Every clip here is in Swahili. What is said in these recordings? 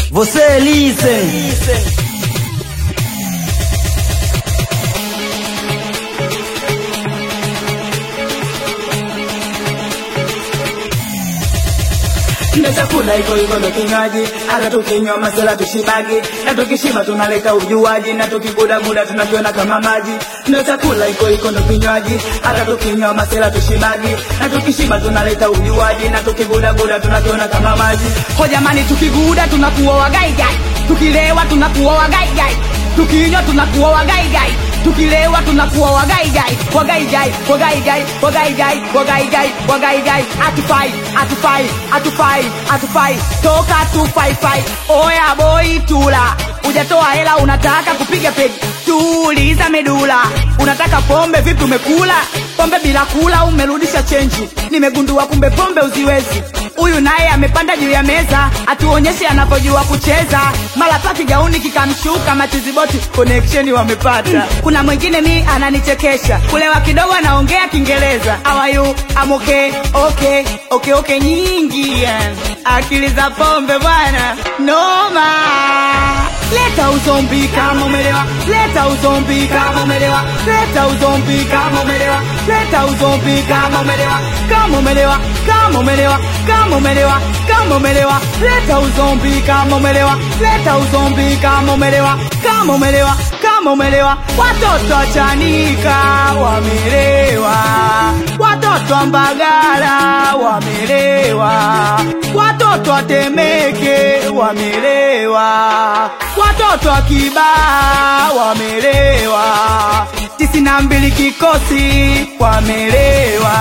Você listen. na chakula iko iko ndo kinywaji, hata tukinywa masela tushibagi, na tukishiba tunaleta ujuaji, na tukigudaguda tunakiona kama maji. Na chakula iko iko ndo kinywaji, hata tukinywa masela tushibagi, na tukishiba tunaleta ujuaji, na tukigudaguda tunakiona kama maji. Ho jamani, tukiguda tunakuwa wagaigai, tukilewa tunakuwa wagaigai, tukinywa tunakuwa wagaigai, tukilewa tunakuwa wagaigai, wagaigai, wagaigai, wagaigai, wagaigai, wagaigai, atufai, atufai, atufai, atufai, toka tufaifai, oya boy tula, ujatoa hela unataka kupiga pegi, tuuliza medula, unataka pombe vipi umekula? Pombe bila kula umerudisha chenji, nimegundua kumbe pombe uziwezi huyu naye amepanda juu ya meza atuonyeshe anavyojua kucheza mara paki gauni kikamshuka matiziboti connection wamepata kuna mwingine mi ananichekesha kulewa kidogo anaongea kiingereza awayu amoke okay okay okay nyingi eh. akili za pombe bwana noma leta uzombi kama umelewa leta uzombi kama umelewa leta uzombi kama umelewa leta uzombi kama umelewa kama umelewa kama umelewa kama umelewa kama umelewa leta uzombi kama umelewa leta uzombi kama umelewa kama umelewa kama umelewa watoto wachanika wamelewa watoto wa mbagala wamelewa watoto watemeke wamelewa watoto wa kibaa wamelewa tisini na mbili kikosi wamelewa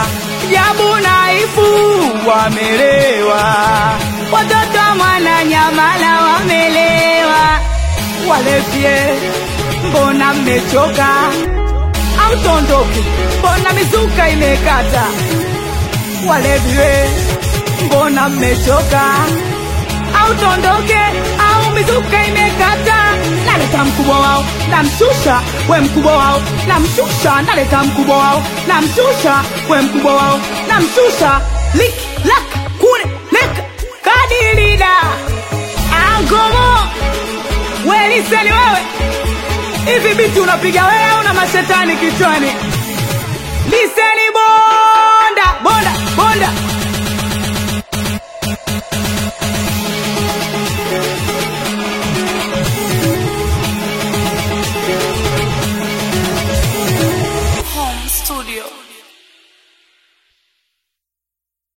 jabu naifu wamelewa watoto wa mwananyamala wamelewa walevye mbona mmechoka au tondoke mbona mizuka imekata walevye mbona mmechoka au tondoke au mizuka imekata naleta mkubwa wao namshusha we mkubwa wao namshusha naleta mkubwa wao namshusha we mkubwa wao namshusha lik lak kune lek kadilida angomo weliseni wewe hivi biti unapiga wewe au na mashetani kichwani liseni bonda bonda bonda